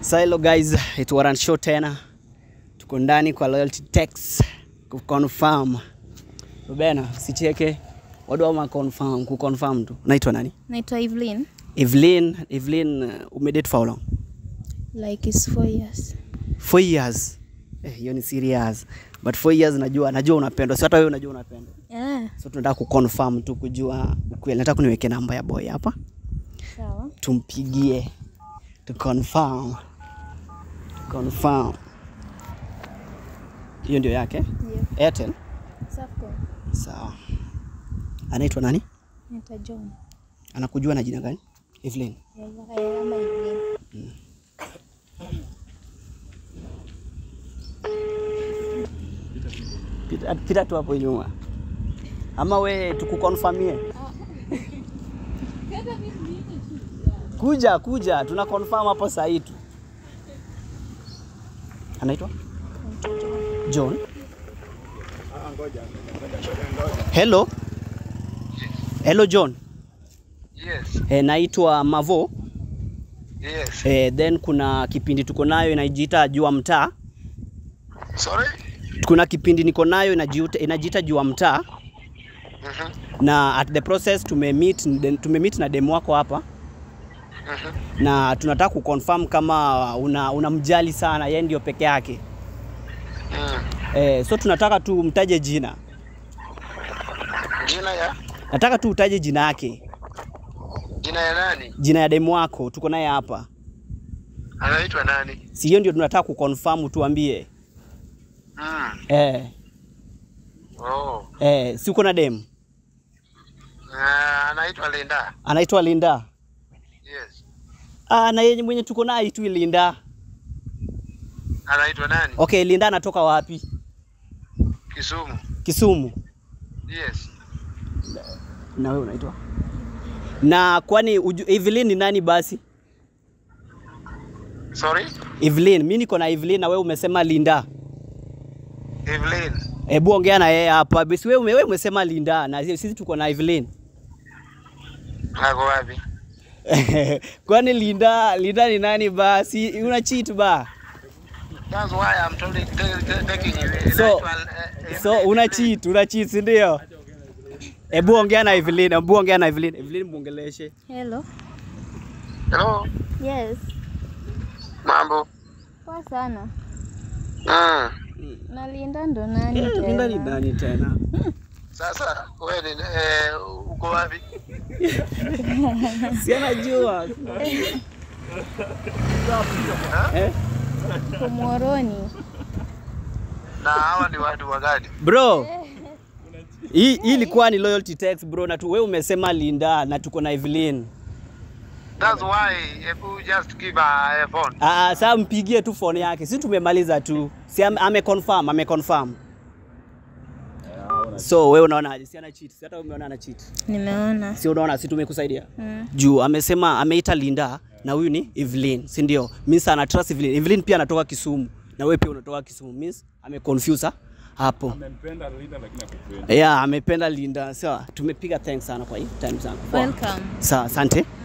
So hello guys, it Warren Show tena. Tuko ndani kwa Loyalty Tax kuconfirm. Rubena, usicheke. Wadu wa confirm, kuconfirm tu. Unaitwa nani? Naitwa Evelyn. Evelyn, Evelyn uh, umedate for how long? Like it's four years. Four years. Eh, hiyo ni serious. But four years najua, najua unapendwa. Si hata wewe unajua unapendwa. Yeah. So tunataka kuconfirm tu kujua ukweli. Nataka kuniweke namba ya boy hapa. Sawa. Tumpigie. To confirm. To confirm. Hiyo ndio yake? Ndio. Airtel. Safaricom. Sawa. Anaitwa nani? Naitwa John. Anakujua na jina gani? Evelyn. Kama Evelyn. Pita, pita tu hapo nyuma. Ama we tukukonfirmie? Kuja, kuja, tuna confirm hapo saa hii tu. Anaitwa Naitwa John. John. Hello. Hello John. Yes, E, naitwa Mavo. yes. E, then kuna kipindi tuko nayo inajiita Jua Mtaa. Sorry? Kuna kipindi niko nayo inajiita, inajiita Jua Mtaa Mhm, na at the process tumemeet tumemeet na demu wako hapa mhm. na tunataka kuconfirm kama una unamjali sana yeye ndio peke yake. Mm. E, so tunataka tu mtaje jina. Jina ya Nataka tu utaje jina yake, jina ya nani? jina ya demu wako tuko naye hapa. Anaitwa nani? Si hiyo ndio tunataka kuconfirm, tuambie. Mm. Eh, Oh. eh, si uko na demu Uh, anaitwa Linda. anaitwa Linda. Yes. Ah, na yeye mwenye tuko naye tu Linda. Anaitwa nani? Okay, Linda anatoka wapi? Kisumu. Kisumu. Yes. Na wewe unaitwa? Na kwani uju, Evelyn ni nani basi? Sorry? Evelyn, mimi niko na Evelyn na wewe umesema Linda. Evelyn. Hebu ongea na yeye hapa. Basi wewe wewe umesema Linda na sisi tuko na Evelyn. Ako wapi? kwani Linda Linda ni nani basi? Una cheat ba? That's why I'm telling, tell- tell- taking you. So- Anaitwa, uh, So Evelyn. una cheat, una cheat si ndio? Hebu ongea na Evelyn, hebu ongea na Evelyn. Evelyn muongeleshe. Hello. Hello. Yes. Mambo. Poa sana. Mm. Na Linda ndo nani Eh, Linda ni tena? nani tena? Sasa wewe ni eh, uko wapi? Si anajua. eh? Komoroni. Na hawa ni watu wa gani? Bro. Hii hii ilikuwa ni loyalty text bro na tu wewe umesema Linda na tuko na Evelyn. That's why hebu just give a a phone. Ah, sasa mpigie tu phone yake. Si tumemaliza tu. Si ame, ame confirm, ame confirm. So wewe unaonaje? Si ana cheat. Si hata wewe umeona ana cheat. Nimeona. Si unaona si tumekusaidia? Mm. Juu amesema ameita Linda na huyu ni Evelyn, si ndio? Means ana trust Evelyn. Evelyn pia anatoka Kisumu na wewe pia unatoka Kisumu. Means ame confuse hapo. Amempenda Linda lakini akupendi. Yeah, amependa Linda. Sawa, tumepiga thanks sana kwa hii time sana. Welcome. Sawa, asante.